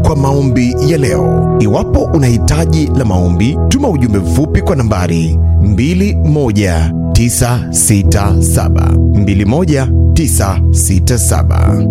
kwa maombi ya leo. Iwapo una hitaji la maombi, tuma ujumbe mfupi kwa nambari 21967 21967.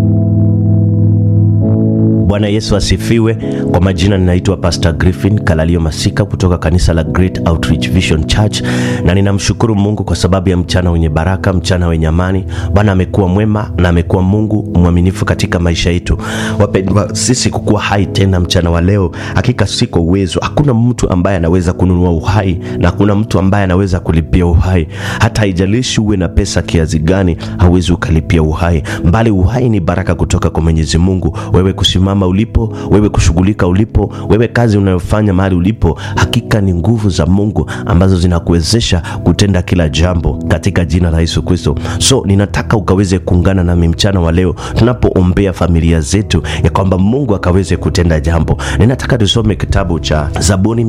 Bwana Yesu asifiwe. Kwa majina ninaitwa Pastor Griffin Kalalio Masika kutoka kanisa la Great Outreach Vision Church, na ninamshukuru Mungu kwa sababu ya mchana wenye baraka, mchana wenye amani. Bwana amekuwa mwema na amekuwa Mungu mwaminifu katika maisha yetu. Wapendwa, sisi kukuwa hai tena mchana wa leo, hakika si kwa uwezo. Hakuna mtu ambaye anaweza kununua uhai na hakuna mtu ambaye anaweza kulipia uhai. Hata haijalishi uwe na pesa kiasi gani, hauwezi ukalipia uhai, mbali uhai ni baraka kutoka kwa Mwenyezi Mungu. Wewe kusimama ulipo, wewe kushughulika ulipo, wewe kazi unayofanya mahali ulipo, hakika ni nguvu za Mungu ambazo zinakuwezesha kutenda kila jambo katika jina la Yesu Kristo. So ninataka ukaweze kuungana nami mchana wa leo tunapoombea familia zetu, ya kwamba Mungu akaweze kutenda jambo. Ninataka tusome kitabu cha Zaburi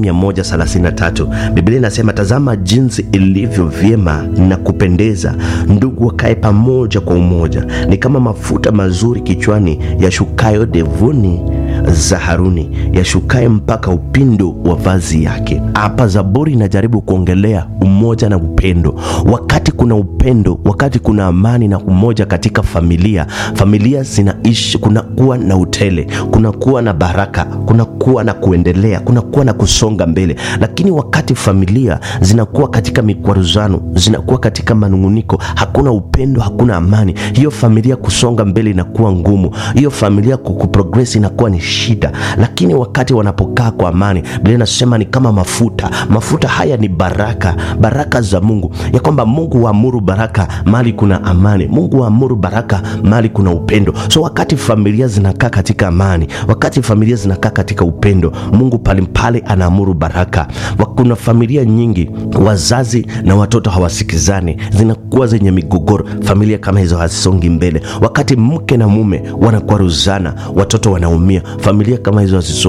133. Biblia inasema, tazama jinsi ilivyo vyema na kupendeza ndugu wakae pamoja kwa umoja, ni kama mafuta mazuri kichwani yashukayo devuni za Haruni yashukaye mpaka upindo wa vazi yake. Hapa Zaburi inajaribu kuongelea umoja na upendo. Wakati kuna upendo, wakati kuna amani na umoja katika familia, familia zinaishi, kunakuwa na utele, kunakuwa na baraka, kunakuwa na kuendelea, kunakuwa na kusonga mbele. Lakini wakati familia zinakuwa katika mikwaruzano, zinakuwa katika manunguniko, hakuna upendo, hakuna amani, hiyo familia kusonga mbele inakuwa ngumu, hiyo familia kuprogress inakuwa ni shida. Lakini wakati wanapokaa kwa amani, Biblia inasema ni kama mafuta. Mafuta haya ni baraka, baraka za Mungu, ya kwamba Mungu huamuru baraka mali kuna amani, Mungu huamuru baraka mali kuna upendo. So wakati familia zinakaa katika amani, wakati familia zinakaa katika upendo, Mungu pale pale anaamuru baraka. Kuna familia nyingi wazazi na watoto hawasikizani, zinakuwa zenye migogoro. Familia kama hizo hazisongi mbele. Wakati mke na mume wanakwaruzana, watoto wanaumia. Familia kama hizo hazisongi